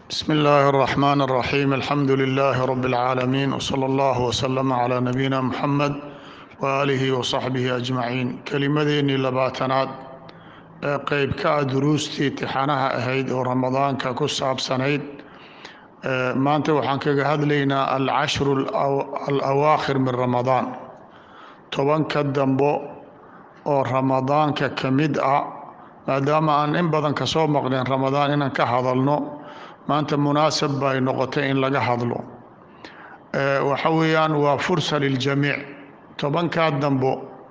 بسم الله الرحمن الرحيم الحمد لله رب العالمين وصلى الله وسلم على نبينا محمد وآله وصحبه أجمعين kelimadeennii labaatanaad ee qeyb ka ah duruustii tixanaha ahayd oo ramadaanka ku saabsanayd maanta waxaan kaga hadlaynaa alcashru alawaakhir min ramadaan tobanka dambo oo ramadaanka ka mid ah maadaama aan in badan ka soo maqleen ramadaan inaan ka hadalno maanta munaasab bay noqotay in laga hadlo waxa weeyaan waa fursa liljamiic tobankaa dambo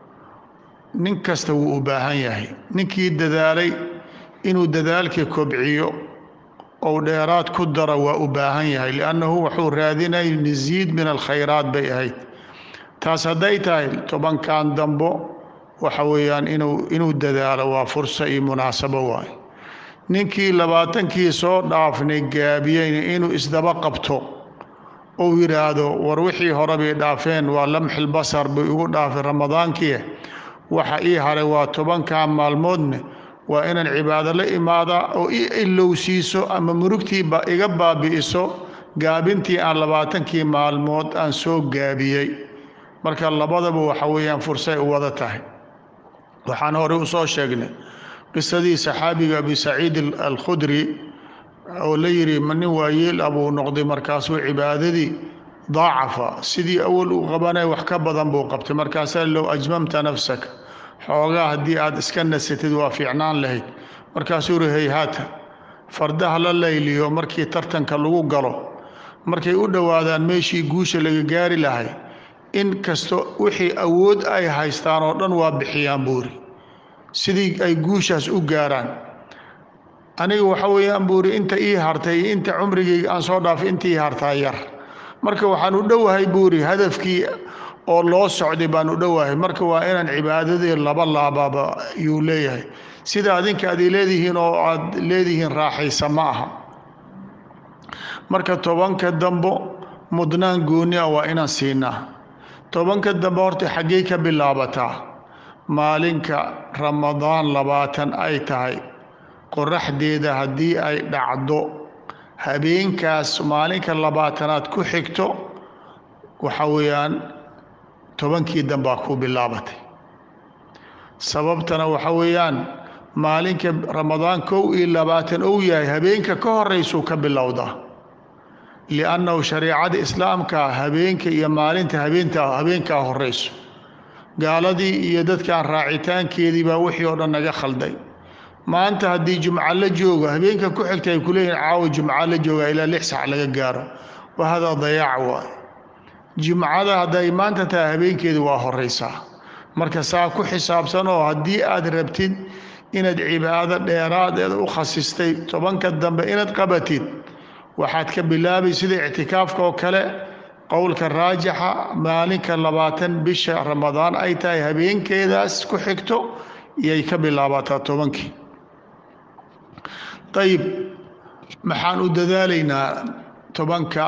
nin kasta wuu u baahan yahay ninkii dadaalay inuu dadaalkii kobciyo ou dheeraad ku daro waa u baahan yahay liannahu wuxuu raadinay masiid min alkhayraat bay ahayd taas hadday tahay tobankan dambo waxa weeyaan inuu inuu dadaalo waa fursa iyo munaasabo waaye ninkii labaatankii soo dhaafnay gaabiyeyna inuu isdaba qabto ou yidhaahdo war wixii hore bay dhaafeen waa lamxil basar bay igu dhaafay ramadaankii waxa ii haray waa tobankaa maalmoodne waa inaan cibaado la imaadaa oo i ilowsiiso ama murugtiiba iga baabi'iso gaabintii aan labaatankii maalmood aan soo gaabiyey marka labadaba waxa weeyaan fursay u wada tahay waxaan horey u soo sheegnay qisadii saxaabiga abi saciid alkhudri oo la yidhi nin waayeel ah buu noqday markaasuu cibaadadii daacafa sidii awal uu qabanay wax ka badan buu qabtay markaasaa low ajmamta nafsaka xoogaa haddii aad iska nasatid waa fiicnaan lahayd markaasuu yihi hayhaata fardaha la layliyo markii tartanka lagu galo markay u dhowaadaan meeshii guusha laga gaari lahay in kasto wixii awood ay haystaan oo dhan waa bixiyaan buuri sidii ay guushaas u gaaraan aniga waxa weeyaan buuri inta ii hartay iyo inta cumrigayga aan soo dhaafay inta ii hartaa yar marka waxaan u dhowahay buuri hadafkii oo loo socday baan u dhowahay marka waa inaan cibaadadii laba laababa yuu leeyahay sida adinka aad leedihiin oo aad leedihiin raaxaysa ma aha marka tobanka dambo mudnaan gooni ah waa inaan siinaa tobanka dambe horta xaggey ka bilaabataa maalinka ramadaan labaatan ay tahay qoraxdeeda haddii ay dhacdo habeenkaas maalinka labaatanaad ku xigto waxa weeyaan tobankii dambaa ku bilaabatay sababtana waxa weeyaan maalinka ramadaan kow iyo labaatan ou yahay habeenka ka horeysuu ka bilowdaa liannahu shareecada islaamka habeenka iyo maalinta habeenta habeenkaa horeyso gaaladii iyo dadkan raacitaankeedii baa wixii oo dhan naga khalday maanta haddii jumco la joogo habeenka ku xigta ay kuleeyihin caawa jumco la jooga ilaa lix sac laga gaaro wa hadaa dayaac waay jumcada hadday maanta tahay habeenkeedu waa horeysaa marka saa ku xisaabsan oo haddii aad rabtid inaad cibaado dheeraadeed u khasistay tobanka dambe inaad qabatid waxaad ka bilaabay sida ictikaafka oo kale qowlka raajixa maalinka labaatan bisha ramadaan ay tahay habeenkeedaas ku xigto iyay ka bilaabataa tobankii ayib maxaan u dadaalaynaa tobanka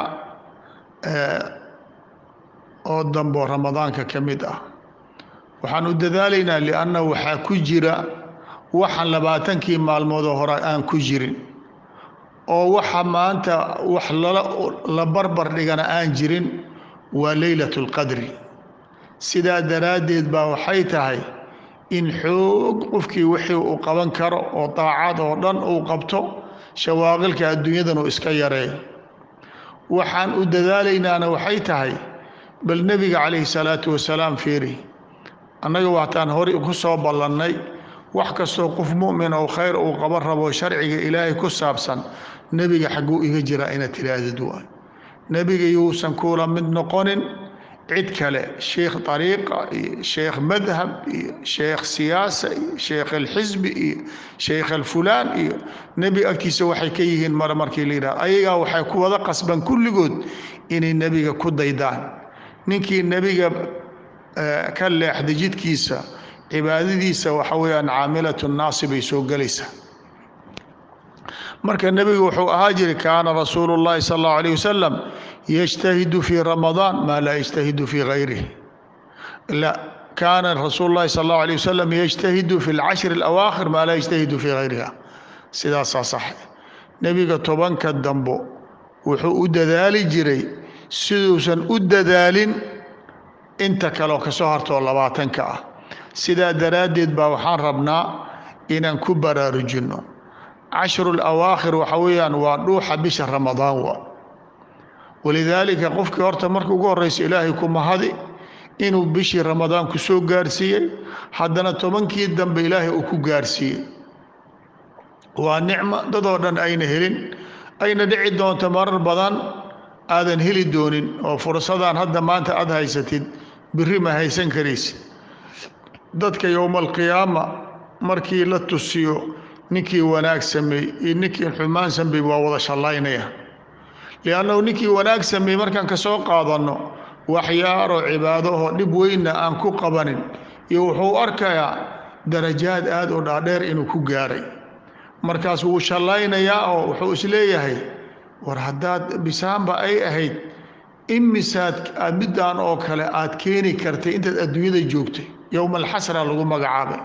oo dambo ramadaanka ka mid ah waxaan u dadaalaynaa lianna waxaa ku jira waxaan labaatankii maalmoodoo hore aan ku jirin oo waxa maanta wax la barbar dhigana aan jirin waa leylat اlqadri sidaa daraaddeed baa waxay tahay in xoog qofkii wixii uu qaban karo oo daacad oo dhan uu qabto shawaaqilka adduunyadan uu iska yareeyo waxaan u dadaalaynaana waxay tahay bal nebiga calayhi salaatu wasalaam fiiri annaga waataan hore ku soo ballannay wax kastoo qof mu'min oo khayr uu qaban rabo sharciga ilaahay ku saabsan nebiga xagguu iga jiraa inaad tidhaahdid waay nebiga yuusan kuula mid noqonin cid kale sheekh ariiqa iyo sheekh madhab iyo sheekh siyaasa iyo sheekh alxisbi iyo sheekh alfulaan iyo nebi agtiisa waxay ka yihiin mar markii la yidhahdo ayagaa waxay ku wada qasban kulligood inay nebiga ku daydaan ninkii nebiga ka leexday jidkiisa cibaadadiisa waxa weeyaan caamilatu naasi bay soo gelaysaa marka nebigu wuxuu ahaa jiray kaana rasuulu اllahi sal اllahu alayh wasalam yجtahidu fii ramadaan maa laa yجtahidu fii gayrih la kaana rasuulu اllahi sal اllahu alayh wasalam yجtahidu fi اlcashri اlawaakhir maa laa yجtahidu fii gayriha sidaasaa sax nebiga tobanka dambo wuxuu u dadaali jiray siduusan u dadaalin inta kaleoo ka soo hartoo labaatanka ah sidaa daraaddeed baa waxaan rabnaa inaan ku baraarujinno cashrul awaakhir waxa weeyaan waa dhuuxa bisha ramadaan wa walidaalika qofkii horta marka ugu horreysa ilaahay ku mahadi inuu bishii ramadaan ku soo gaarsiiyey haddana tobankii dambe ilaahay uu ku gaarsiiyey waa nicmo dadoo dhan ayna helin ayna dhici doonto marar badan aadan heli doonin oo fursadaan hadda maanta aada haysatid biri ma haysan karaysid dadka yowma alqiyaama markii la tusiyo ninkii wanaag sameey iyo ninkii xumaan sameey waa wada shallaynaya liannahu ninkii wanaag sameey markaan ka soo qaadanno waxyaaroo cibaadahoo dhib weynna aan ku qabanin iyo wuxuu arkayaa darajaad aad u dhaadheer inuu ku gaaray markaas wuu shallaynayaa oo wuxuu isleeyahay war haddaad bisaanba ay ahayd imisaad middan oo kale aad keeni kartay intaad adduunyada joogtay yowma alxasra lagu magacaabay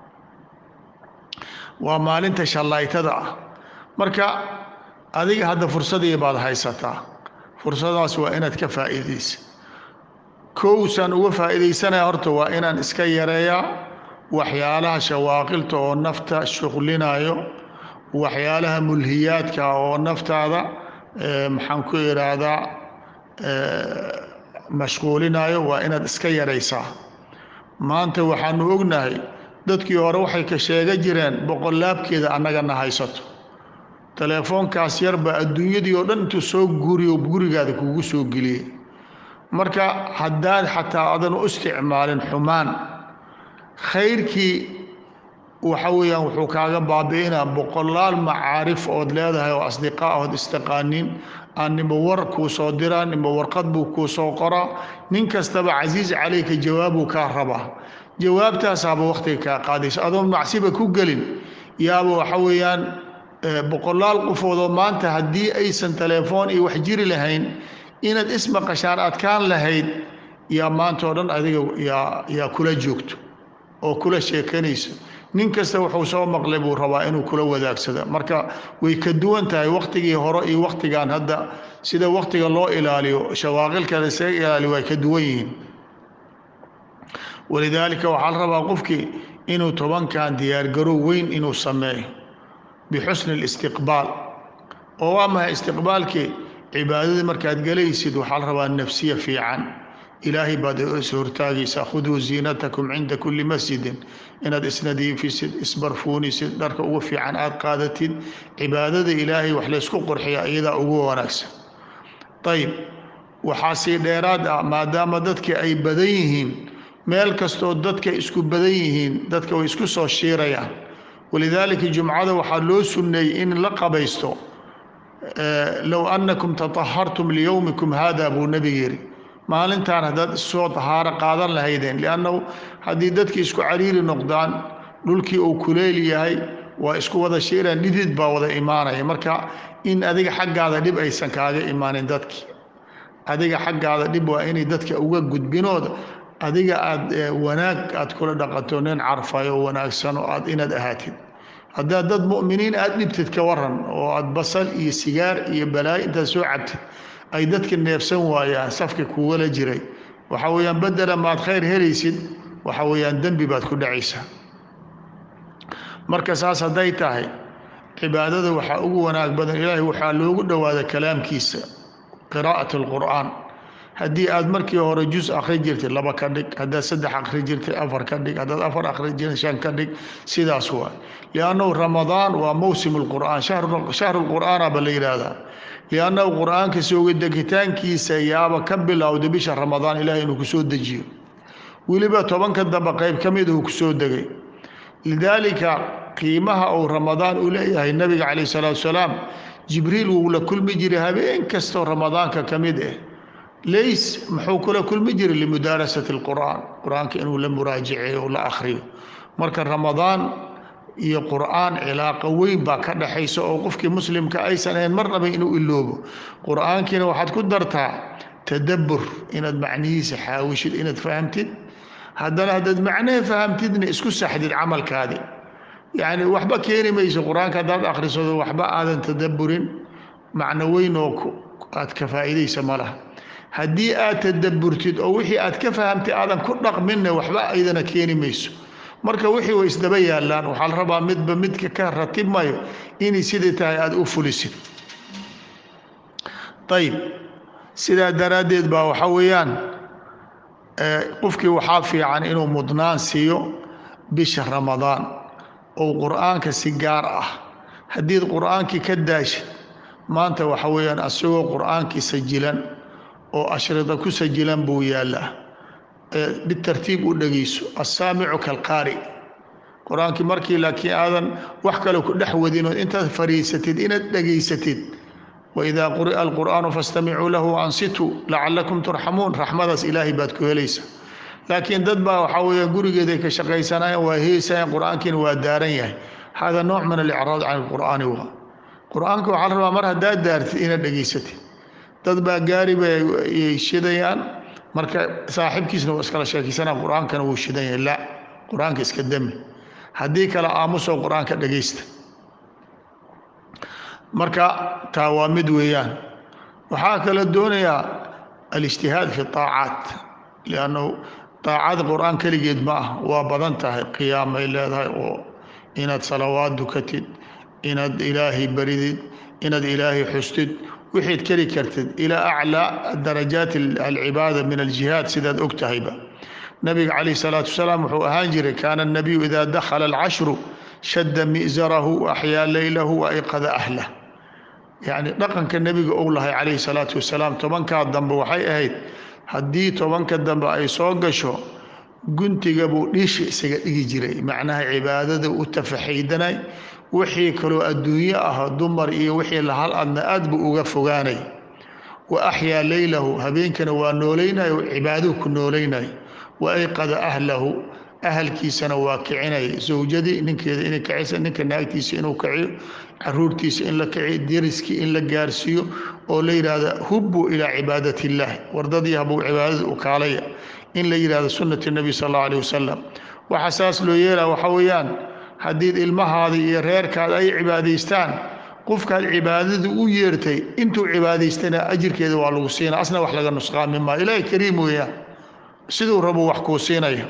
waa maalinta shallaytada ah marka adiga hadda fursadii baad haysataa fursadaas waa inaad ka faa'iidaysa kowsaan uga faa'iidaysanaya horta waa inaan iska yareeyaa waxyaalaha shawaaqilta oo nafta shuqlinayo waxyaalaha mulhiyaadka oo naftaada maxaan ku idhaahdaa mashquulinayo waa inaad iska yaraysaa maanta waxaanu ognahay dadkii hore waxay ka sheega jireen boqolaabkeeda annagana haysato teleefoonkaas yarbaa adduunyadii oo dhan intuu soo guriyo gurigaada kugu soo geliyey marka haddaad xataa adan u isticmaalin xumaan khayrkii waxa weeyaan wuxuu kaaga baabi'inaa boqolaal macaarif ood leedahay oo asdiqaa ood istaqaanin aan nimba war kuu soo diraa nimba warqad buu kuu soo qoraa nin kastaba casiiz calayka jawaabuu kaa rabaa jawaabtaasaaba wakhtiga kaa qaadaysa adoon macsiba ku gelin yaaba waxa weeyaan boqolaal qofoodoo maanta haddii aysan telefoon iyo wax jiri lahayn inaad ismaqashaan adkaan lahayd yaa maanta oo dhan adiga yaa yaa kula joogto oo kula sheekanayso nin kasta wuxuu soo maqlay buu rabaa inuu kula wadaagsada marka way ka duwan tahay wakhtigii hore iyo wakhtigan hadda sida wakhtiga loo ilaaliyo shawaaqilka lasaga ilaaliyo way ka duwan yihiin walidaalika waxaa la rabaa qofkii inuu tobankan diyaargarow weyn inuu sameeyo bixusni اlistiqbaal oo waa mahay istiqbaalkii cibaadadii markaad gelaysid waxaa la rabaa nafsiya fiican ilaahay baad is hortaagaysaa khuduu ziinatakum cinda kuli masjidin inaad isnadiifisid isbarfuunisid dharka ugu fiican aad qaadatid cibaadada ilaahay wax laysku qurxiya iyadaa ugu wanaagsan ayib waxaa sii dheeraad ah maadaama dadka ay badan yihiin meel kastoo dadka isku badan yihiin dadka way isku soo shiirayaan walidaalika jumcada waxaa loo sunneeyey in la qabaysto low annakum tatahartum liyowmikum hada buu nebiga yidhi maalintaan haddaad issoo tahaaro qaadan lahaydeen liannahu haddii dadkii isku cariiri noqdaan dhulkii uu kuleyl yahay waa isku wada shiiraan dhidid baa wada imaanaya marka in adiga xaggaada dhib aysan kaaga imaanin dadkii adiga xaggaada dhib waa inay dadka uga gudbinooda adiga aad wanaag aad kula dhaqanto nin carfayo wanaagsan oo aad inaad ahaatid haddaad dad mu'miniin aad dhibtid ka waran oo aad basal iyo sigaar iyo balaayo intaad soo cabtid ay dadka neefsan waayaan safka kugala jiray waxa weeyaan bedela maad khayr helaysid waxa weeyaan dembi baad ku dhacaysaa marka saas hadday tahay cibaadada waxaa ugu wanaag badan ilaahay waxaa loogu dhowaada kalaamkiisa qiraa'at alqur'aan haddii aad markii hore juz akhri jirtay laba ka dhig haddaad saddex akhri jirtay afar ka dhig haddaad afar akhri jirtay shan ka dhig sidaas waay liannahu ramadaan waa mowsim lqur'aan shahru lqur'aana ba la yidhaahdaa liannahu qur'aanka sooga degitaankiisa yaaba ka bilowda bisha ramadaan ilahay inuu kusoo dejiyo weliba tobanka dambe qayb ka mid uu kusoo degay lidaalika qiimaha uu ramadaan u leeyahay nabiga calayh salaatu salaam jibriil wuu la kulmi jiray habeen kastoo ramadaanka ka mid ah lays muxuu kula kulmi jiray limudaarasati alqur'aan qur-aanka inuu la muraajiceeyo o la akhriyo marka ramadaan iyo qur'aan cilaaqo weyn baa ka dhaxaysa oo qofkii muslimka aysan ahayn marnaba inuu iloobo qur'aankiina waxaad ku dartaa tadabbur inaad macnihiisa xaawishid inaad fahamtid haddana haddaad macnaha fahamtidna isku saxdid camalkaadi yacni waxba keeni mayso qur-aanka haddaad akhrisado waxba aadan tadabburin macno weyn oo aad ka faa'iidaysa ma laha haddii aad tadabburtid oo wixii aad ka fahamtay aadan ku dhaqminna waxba aydana keeni mayso marka wixii way isdaba yaallaan waxaa la rabaa midba midka ka ratib mayo inay sidai tahay aada u fulisid ayib sidaa daraaddeed baa waxaa weeyaan qofkii waxaa fiican inuu mudnaan siiyo bisha ramadaan oo qur'aanka si gaar ah haddiid qur'aankii ka daashid maanta waxa weeyaan asagoo qur'aankii sajilan oo ashrida ku sajilan buu yaallaa bitartiib u dhegayso assaamicu kalqaari qur-aankii markii laakiin aadan wax kale ku dhex wadin oo intaad fariisatid inaad dhegaysatid waidaa quri'a alqur'aanu fastamicuu lahu ansituu lacalakum turxamuun raxmadaas ilaahay baad ku helaysa laakiin dad baa waxaa weeya gurigeeday ka shaqaysanayaan waa heesayan qur-aankiina waa daaran yahay hada nooc min alicraad can alqur'aani waa qur-aanka waxaa la rabaa mar haddaad daartid inaad dhegaysatid dad baa gaari bayay shidayaan marka saaxiibkiisna waa iskala sheekaysanaa qur-aankana wuu shidan yahay la qur-aanka iska dami haddii kale aamusoo qur-aanka dhegaysta marka taa waa mid weeyaan waxaa kala doonayaa alijtihaad fi طaacaat liannu طaacada qur-aan keligeed ma ah waa badan tahay qiyaamay leedahay oo inaad salawaad dukatid inaad ilaahay baridid inaad ilaahay xustid wixiid keli kartid ilaa aclaa darajaat alcibaada min aljihaad sidaad og tahayba nabiga calayh salaatu wasalaam wuxuu ahaan jiray kaana الnabiyu ida dakhala alcashru shadda mi'zarahu waaxyaa leylahu waayqada ahlah yacni dhaqanka nebiga ou lahay calayhi salaatu wasalaam tobankaa dambe waxay ahayd haddii tobanka dambe ay soo gasho guntiga buu dhiisha isaga dhigi jiray macnaha cibaadada u tafaxaydanay wixii kaloo adduunyo ah dumar iyo wixii lahal adna aad buu uga fogaanay wa axyaa leylahu habeenkana waa noolaynayo cibaaduu ku noolaynay wa ayqada ahlahu ahalkiisana waa kicinay zawjadii ninkeeda inay kacisa ninka naagtiisa inuu kaciyo caruurtiisa in la kiciyo deriskii in la gaarsiiyo oo la yidhaahda hubbuu ilaa cibaadat illaah wardadii habuu cibaadada u kaalaya in la yidhahdo sunnati nebi sal allau alih wasalam waxaa saas loo yeelaa waxaa weeyaan haddii ilmahaada iyo reerkaada ay cibaadaystaan qofkaad cibaadada u yeertay intuu cibaadaystana ajirkeeda waa lagu siinaa asna wax laga nusqaami maa ilaahay kariim weeyaan siduu rabuu wax kuu siinaya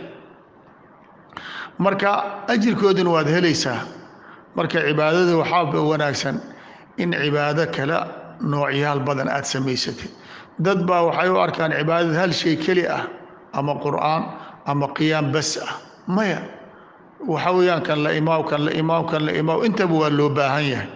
marka ajirkoodina waad helaysaa marka cibaadada waxaa wanaagsan in cibaado kale noocyaal badan aad samaysatid dad baa waxay u arkaan cibaadada hal shay keli ah ama qur'aan ama qiyaam bas ah maya waxa weeyaan kan la imaaw kan la imaaw kan la imaaw intaba waa loo baahan yahay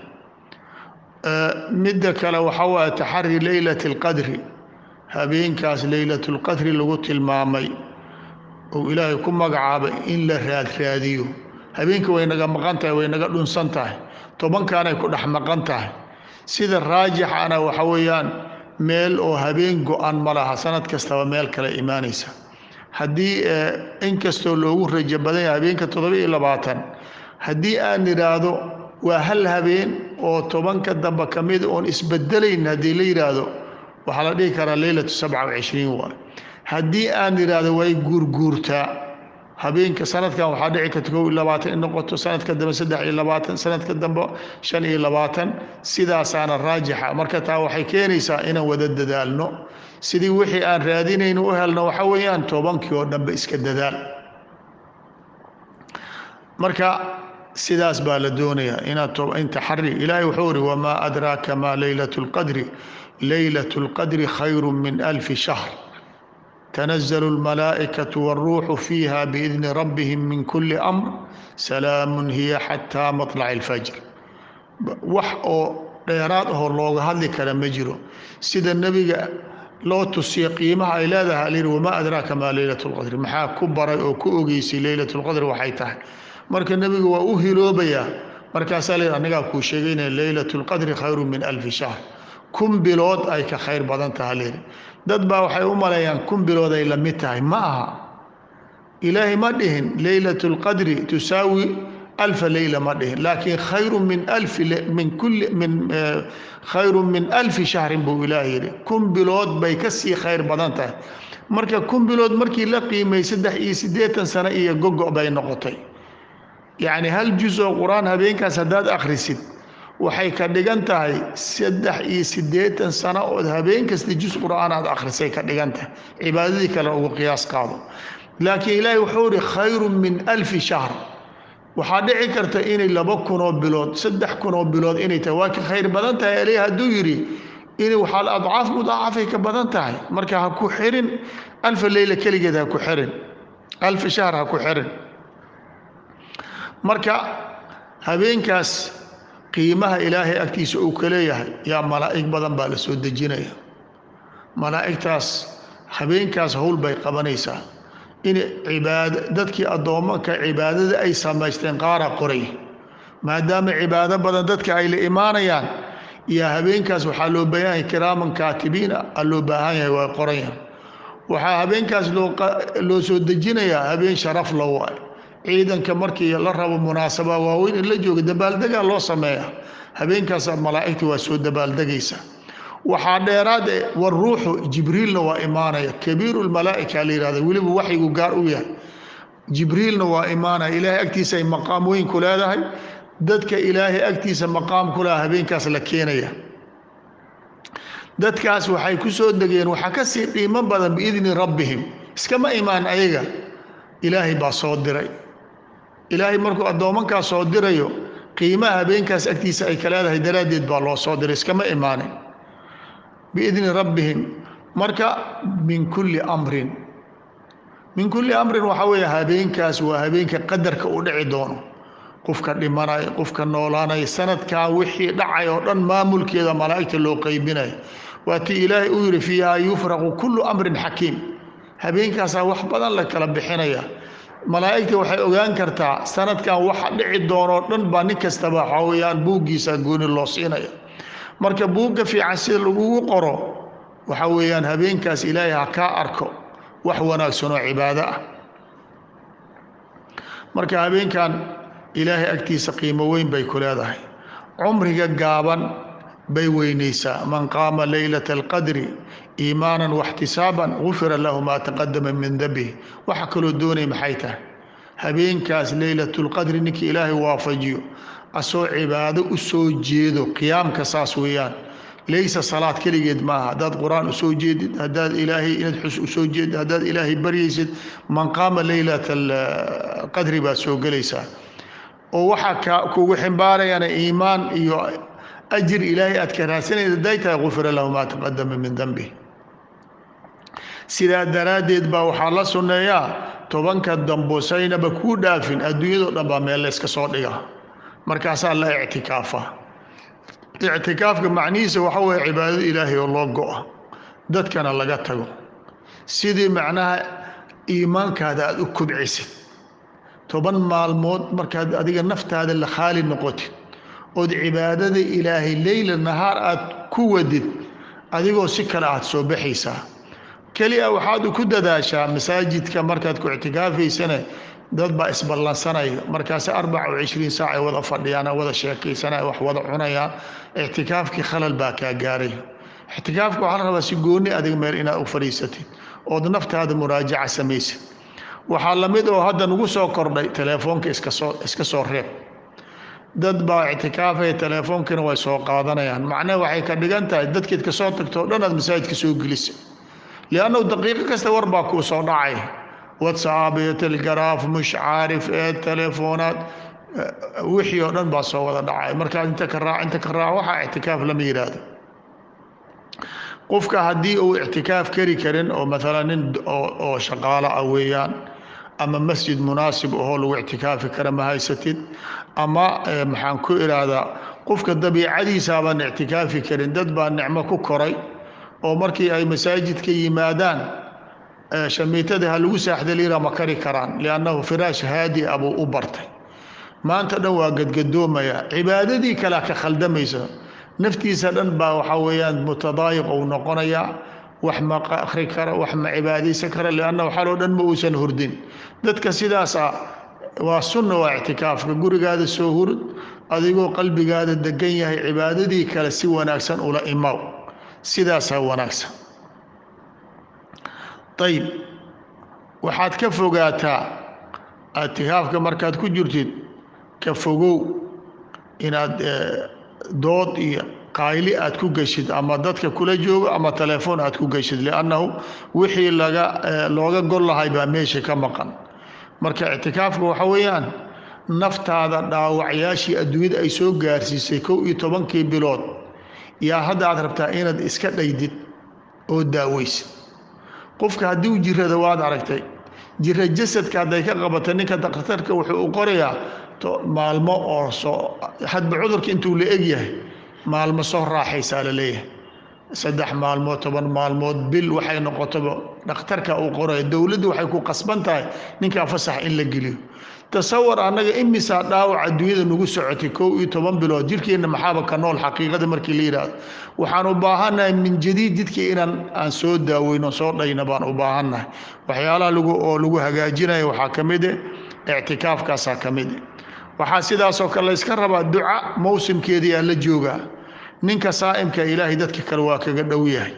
midda kale waxa waaya taxari leylati alqadri habeenkaas leylatulqadri lagu tilmaamay ou ilaahay ku magacaabay in la raadraadiyo habeenka way naga maqan tahay way naga dhunsan tahay tobankaanay ku dhex maqan tahay sida raajixana waxa weeyaan meel oo habeen go-an ma laha sanad kastaba meel kale imaanaysa haddii inkastoo loogu rajo badan yahay habeenka toddoba iyo labaatan haddii aan idhaahdo waa hal habeen oo tobanka dambe ka mid oon isbedelayn haddii la yidhaahdo waxaa la dhihi karaa leylatu sabca wacishriin waay haddii aan idhaahdo way guurguurtaa habeenka sanadkan waxaa dhici karta kow iyo labaatan in noqoto sanadka dambe saddex iyo labaatan sanadka dambe shan iyo labaatan sidaasaana raajixa marka taa waxay keenaysaa inaan wada dadaalno sidii wixii aan raadinayno u helno waxa weeyaan tobankii oo dhanbe iska dadaal marka sidaas baa la doonayaa inaad taxari ilaahay wuxuu iri wamaa adraaka maa leylatu lqadri leylatu lqadri khayru min alfi shahr تنزل الملائكة والروح فيها بإذن ربهم من كل أمر سلام هي حتى مطلع الفجر wax oo dheeraad ahoo looga hadli kara ma jiro sida nebiga loo tusiya qiimaha ay leedahay alyidhi wamaa adraaka maa leylat lqadri maxaa ku baray oo ku ogeysay leylat lqadri waxay tahay marka nebiga waa u hiloobayaa markaasaa la yidhi anigaa kuu sheegaynaya leylat lqadri khayru min alfi shahr kun bilood ay ka khayr badan taha layidhi dad baa waxay u maleeyaan kun bilood ay la mid tahay ma aha ilaahay ma dhihin leylat اlqadri tusaawi alfa leyla ma dhihin laakiin khayru min alfi min kulli min khayru min alfi shahrin buu ilaah yidhi kun bilood bay ka sii khayr badan tahay marka kun bilood markii la qiimay saddex iyo siddeetan sano iyo gogo bay noqotay yacni hal juz oo qur-aan habeenkaas haddaad akhrisid waxay ka dhigan tahay saddex iyo siddeetan sano ood habeen kasta juz qur'aan aad akhrisay ka dhigan tahay cibaadadii kale ugu qiyaas qaado laakiin ilaahay wuxuu ihi khayrun min alfi shahr waxaa dhici karta inay laba kunoo bilood saddex kunoo bilood inay tahay waa ka khayr badan tahay aleh hadduu yidhi in waxaa adcaaf mudaacafay ka badan tahay marka ha ku xirin alfa leyla keligeed ha ku xirin alfa shahr ha ku xirin marka habeenkaas qiimaha ilaahay agtiisa uu ka leeyahay yaa malaa'ig badan baa la soo dejinaya malaa'igtaas habeenkaas howl bay qabanaysaa in cibaad dadkii addoommanka cibaadada ay samaysteen qaara qoray maadaama cibaado badan dadka ay la imaanayaan iyo habeenkaas waxaa loo baahan yahay kiraaman kaatibiina a loo baahan yahay waa qorayaan waxaa habeenkaas loo soo dejinayaa habeen sharaf la waay ciidanka markii la rabo munaasaba waaweyn in la jooga dabaaldegaa loo sameeya habeenkaas malaa'igta waa soo dabaaldegaysa waxaa dheeraad e waruuxu jibriilna waa imaanaya kabiiru lmalaa'ika la yihahda weliba waxyigu gaar u yahay jibriilna waa imaanaya ilaahay agtiisa ay maqaam weyn ku leedahay dadka ilaahay agtiisa maqaam ku leha habeenkaas la keenaya dadkaas waxay ku soo degeen waxaa ka sii qiimo badan biidni rabbihim iskama imaan ayaga ilaahay baa soo diray ilaahay markuu addoomankaas soo dirayo qiimaha habeenkaas agtiisa ay ka leedahay daraaddeed baa loo soo diray iskama imaanin biidni rabbihim marka min kulli amrin min kulli amrin waxaa weeye habeenkaas waa habeenka qadarka u dhici doono qofka dhimanaya qofka noolaanaya sanadkaa wixii dhacay oo dhan maamulkeeda malaa'igta loo qaybinaya waa tii ilaahay uu yidhi fiihaa yufraqu kullu amrin xakiim habeenkaasaa wax badan la kala bixinaya malaa'igta waxay ogaan kartaa sanadkan waxa dhici doonoo dhan baa nin kastaba waxaa weyaan buuggiisa gooni loo siinaya marka buugga fiican sida lagugu qoro waxa weeyaan habeenkaas ilaahay ha kaa arko wax wanaagsan oo cibaado ah marka habeenkan ilaahay agtiisa qiimo weyn bay ku leedahay cumriga gaaban bay weynaysaa man qaama leylata alqadri iimaanan waxtisaaban gufira lahu maa taqadama min dambih waxa kaloo doonay maxay tahay habeenkaas leylatulqadri ninkii ilaahay waafajiyo asoo cibaado u soo jeedo qiyaamka saas weeyaan laysa salaad keligeed maaha haddaad qur-aan usoo jeedid haddaad ilaahay inaad xus usoo jeedid haddaad ilaahay baryaysid man qaama leylata alqadri baad soo gelaysaa oo waxaa ka kugu ximbaarayana iimaan iyo ajir ilaahay aad ka raadsanaysa hadday tahay gufira lahu maa taqadama min dambih sidaa daraaddeed baa waxaa la sunneeyaa tobanka dambusaynaba kuu dhaafin adduunyadao dhan baa meel layska soo dhiga markaasaa la ictikaafa ictikaafka macnihiisa waxa weeye cibaadada ilaahay oo loo go-a dadkana laga tago sidii macnaha iimaankaada aada u kubcisid toban maalmood markaad adiga naftaada la khaali noqotid ood cibaadada ilaahay leyla nahaar aad ku wadid adigoo si kale aad soo baxaysaa keliya waxaad ku dadaashaa masaajidka markaad ku ictikaafaysana dad baa isballansanaya markaasi arbaca o cishriin saac ay wada fadhiyaan wada sheekaysanaya wax wada cunayaan ictikaafkii khalal baa kaa gaaray ictikaafka waxaa la rabaa si gooni adig meel inaad u fadhiisatid ood naftaada muraajaca samaysid waxaa lamid oo hadda nagu soo kordhay teleefoonka iskasoo iska soo reeb dad baa ictikaafaya teleefoonkina way soo qaadanayaan macnaha waxay ka dhigan tahay dadkeed ka soo tagto o dhan aad masaajidka soo gelisa liannahu daqiiqo kasta war baa kuu soo dhacay whatsapp iyo telegaraaf mush caarif ee teleefoonaad wixii oo dhan baa soo wada dhacay markaad inta ka raac inta ka raac waxaa ictikaaf lama yidhaahdo qofka haddii uu ictikaaf kari karin oo maalan nin oo shaqaalo ah weeyaan ama masjid munaasib ahoo lagu ictikaafi kara ma haysatid ama maxaan ku idhaahdaa qofka dabiicadiisaabaan ictikaafi karin dad baa nicmo ku koray oo markii ay masaajidka yimaadaan shamiitada ha lagu saaxdaliira ma kari karaan liannahu firaash haadi a buu u bartay maanta dhan waa gadgadoomaya cibaadadii kalea ka khaldamaysa naftiisa dhan baa waxaa weeyaan mutadaayiq ou noqonayaa wax ma akhri kara wax ma cibaadaysan kara liannahu xaloo dhan ma uusan hurdin dadka sidaas ah waa sunna waa ictikaafka gurigaada soo hurud adigoo qalbigaada degan yahay cibaadadii kale si wanaagsan ula imaw sidaasaa wanaagsan ayib waxaad ka fogaataa ictikaafka markaad ku jirtid ka fogow inaad dood iyo qayli aad ku geshid ama dadka kula joogo ama telefoon aad ku geshid liannahu wixii laga looga gol lahay baa meesha ka maqan marka ictikaafka waxa weeyaan naftaada dhaawacyaashii adduunyada ay soo gaarsiisay kow iyo tobankii bilood yaa hadda aad rabtaa inaad iska dhaydid oo daaweysid qofka haddii u jirada waad aragtay jira jasadka hadday ka qabato ninka dakhtarka wuxuu u qorayaa maalmo oo soo hadba cudurka intuu la eg yahay maalmo soo raaxaysaa la leeyahay saddex maalmood toban maalmood bil waxay noqotoba dhakhtarka uu qoraya dowladdu waxay ku qasban tahay ninkaa fasax in la geliyo tasawar annaga imisaa dhaawac adduunyada nagu socotay kow iyo toban bilood jidhkeenna maxaaba ka nool xaqiiqada markii la yidhaahdo waxaan u baahannahay min jadiid jidkii inaan aan soo daaweyno soo dhayna baan u baahannahay waxyaalaha lagu oo lagu hagaajinaya waxaa ka mid eh ictikaafkaasaa ka mid eh waxaa sidaasoo kale la yska rabaa duca mowsimkeedii aa la joogaa ninka saa'imka ilaahay dadka kale waa kaga dhow yahay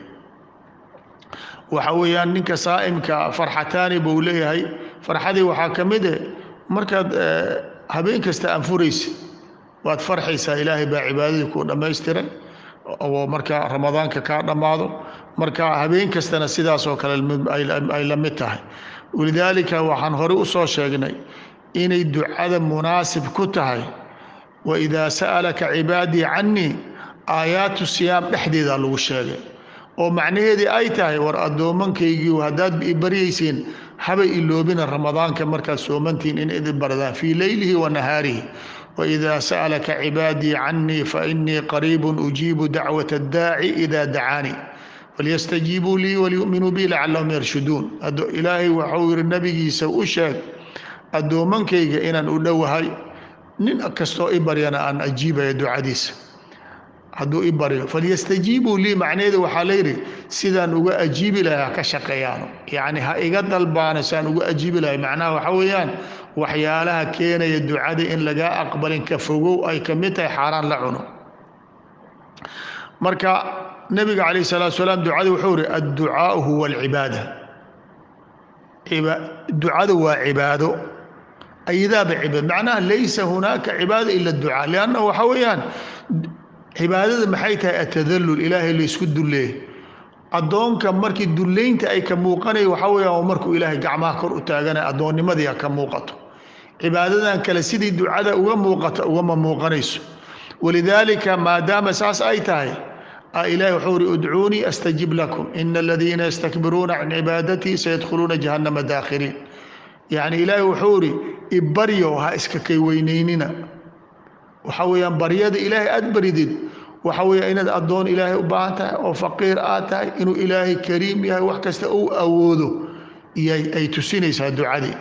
waxa weeyaan ninka saa'imka farxataani buu leeyahay farxadii waxaa ka mid eh markaad habeen kasta anfuraysa waad farxaysaa ilaahay baa cibaadadii kuu dhammaystiray oo marka ramadaanka kaa dhammaado marka habeen kastana sidaasoo kale ay la mid tahay walidaalika waxaan horey u soo sheegnay inay ducada munaasib ku tahay waidaa sa'alaka cibaadii cannii aayaatu siyaam dhexdeeda lagu sheegay oo macnaheedii ay tahay war addoommankaygii haddaad ibaryaysiin habay iloobina ramadaanka markaad soomantihiin in idin baradaan fii leylihi wa nahaarihi waidaa sa'alaka cibaadii cannii fainii qariibun ujiibu dacwata addaaci idaa dacaanii falyastajiibuu lii waliyu'minuu bi lacallahum yarshuduun ilaahay waxuu yidhi nabigiisa u sheeg addoommankayga inaan u dhowahay nin kastoo i baryana aan ajiibaya ducadiisa hadduu i baryo falyastajiibuu lii macnaheeda waxaa layidhi sidaan uga ajiibi lahay ha ka shaqeeyaano yacni ha iga dalbaano sidaan uga ajiibi lahay macnaha waxa weeyaan waxyaalaha keenaya ducada in lagaa aqbalin ka fogow ay ka mid tahay xaaraan la cuno marka nebiga calayh salaatu salaam ducada wuxuu ihi adducaau huwa alcibaada ducada waa cibaado ayadaaba cibaad macnaha laysa hunaaka cibaada ila ducaa lianna waxa weeyaan cibaadada maxay tahay atadallul ilaahay laysku dulleeyay addoonka markii dullaynta ay ka muuqanaya waxaa weeyaan waa markuu ilaahay gacmaha kor u taaganaya addoonnimadii ha ka muuqato cibaadadan kale sidii ducada uga muuqata ugama muuqanayso walidaalika maadaama saas ay tahay ilahi wuxuu uri udcuunii astajib lakum ina aladiina yastakbiruuna can cibaadatii sayadkhuluuna jahannama daakhiriin yacni ilaahi wuxuu uri ibaryo ha iska kay weynaynina waxa weeyaan baryada ilaahay aad baridid waxa weeya inaad addoon ilaahay u baahan tahay oo faqiir aad tahay inuu ilaahay kariim yahay wax kasta uu awoodo iyay ay tusinaysaa ducadii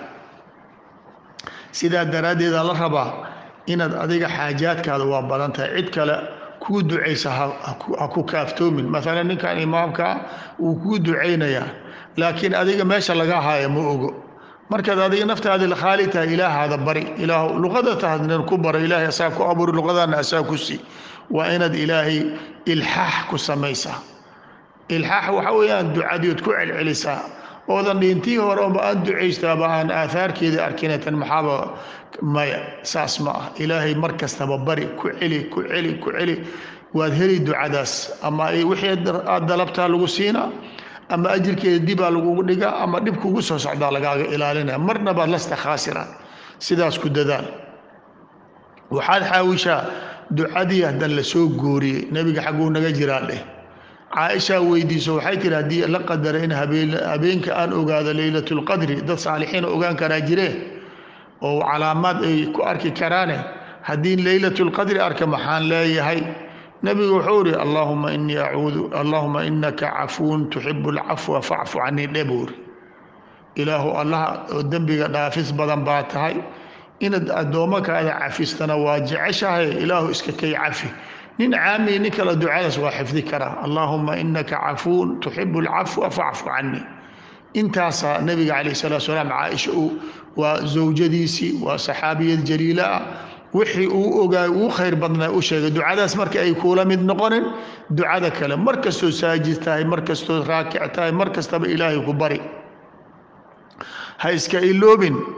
sidaa daraaddeeda la rabaa inaad adiga xaajaadkaada waa badan tahay cid kale kuu ducaysa ha ku kaaftoomin maalan ninkan imaamkaa wuu kuu ducaynayaa laakiin adiga meesha laga haayo ma ogo markaad adiga naftaada khaali tahay ilaahaada bari ilaah luqada tahadnan ku bara ilaahay asaa ku abuuri luqadaana asaa ku sii waa inaad ilaahay ilxaax ku samaysaa ilxaax waxa weeyaan ducadiood ku celcelisaa oodan dhintii hore oba aan ducaystaaba aan aahaarkeeda arkinatan maxaaba maya saas ma ah ilaahay mar kastaba bari ku celi ku celi ku celi waad heli ducadaas ama wixii aad dalabtaa lagu siinaa ama ajirkeeda dibaa lagugu dhigaa ama dhib kugu soo socdaa lagaaga ilaalinaya marna baad lasta khaasira sidaas ku dadaal waxaad xaawishaa ducadii haddan la soo gooriyey nebiga xagguu naga jiraa dheh caaishaa weydiiso waxay tiri haddii la qadara in habeenka aan ogaado leylatulqadri dad saalixiina ogaan karaa jiree oo calaamaad ay ku arki karaane haddii leylatulqadri arka maxaan leeyahay nebigu wuxuu iri allahuma inii acuudu allahuma inaka cafuun tuxibu alcafwa facfu canii dhe buu iri ilaahu allaha oo dembiga dhaafis badan baa tahay inaad addoommakaada cafistana waa jeceshahay ilaahu iska kay cafi nin caamiya nin kale ducadaas waa xifdi karaa allaahuma inaka cafuun tuxibu alcafwa facfu canii intaasaa nebiga calayh salatu salaam caaisha uu waa zawjadiisii waa saxaabiyad jaliila ah wixii uu ogaay uu khayr badnaa u sheegay ducadaas marka ay kuula mid noqonin ducada kale mar kastoo saajid tahay mar kastoo raakic tahay mar kastaba ilaahay ku bari ha iska iloobin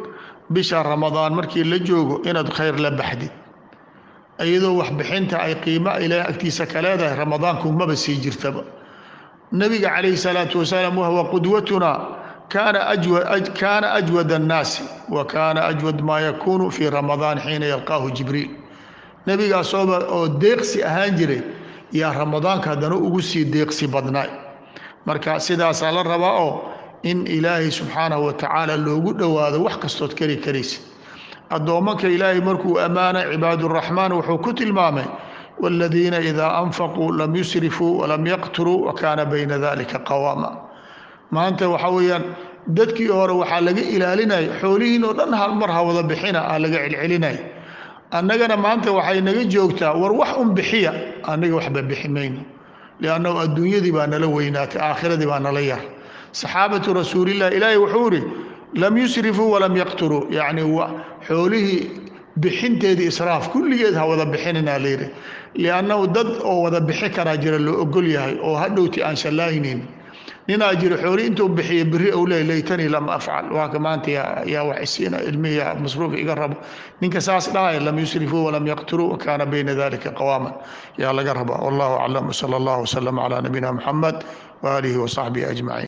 bisha ramadaan markii la joogo inaad khayr la baxdid iyadoo waxbixinta ay qiimo ilaahay agtiisa ka leedahay ramadaanku maba sii jirtaba nabiga calayhi salaatu wasalaam wahwa qudwatuna kaana ajwad annaasi wa kaana ajwad maa yakuunu fii ramadaan xiina yalqaahu jibriil nebigaasooba oo deeqsi ahaan jiray yaa ramadaanka haddana ugu sii deeqsi badnaay marka sidaasaa la rabaa oo in ilaahay subxaanahu wa tacaala loogu dhowaado wax kastood kari karaysa addoommanka ilaahay markuu ammaanay cibaaduraxmaan wuxuu ku tilmaamay waaladiina idaa anfaquu lam yusrifuu walam yaqturuu wa kaana bayna dalika qawaama maanta waxaa weeyaan dadkii hore waxaa laga ilaalinaya xoolihiin oo dhan hal mar ha wada bixina ah laga celcelinaya annagana maanta waxay naga joogtaa war wax un bixiya annaga waxba bixi mayno liannahu adduunyadii baa nala weynaatay aakhiradii baa nala yar saxaabatu rasuulillah ilaahay wuxuu ihi lam yusrifuu walam yaqturuu yacni xoolihii bixinteedii israaf kulligeed ha wada bixinina layidhi liannahu dad oo wada bixi karaa jira loo ogol yahay oo hadhowti aan shallaaynin ninaa jiro xooli intuu bixiya beri ou leey laytanii lam afcal waaka maanta yaa wax isiina ilmihi masruuf iga rabo ninka saas dhahaya lam yusrifuu walam yaqturuu wakaana bayna dalika qawaaman yaa laga rabaa wallahu aclam wsala allah wslam calaa nabiyina muxamed waaalihi wasaxbihi ajmaciin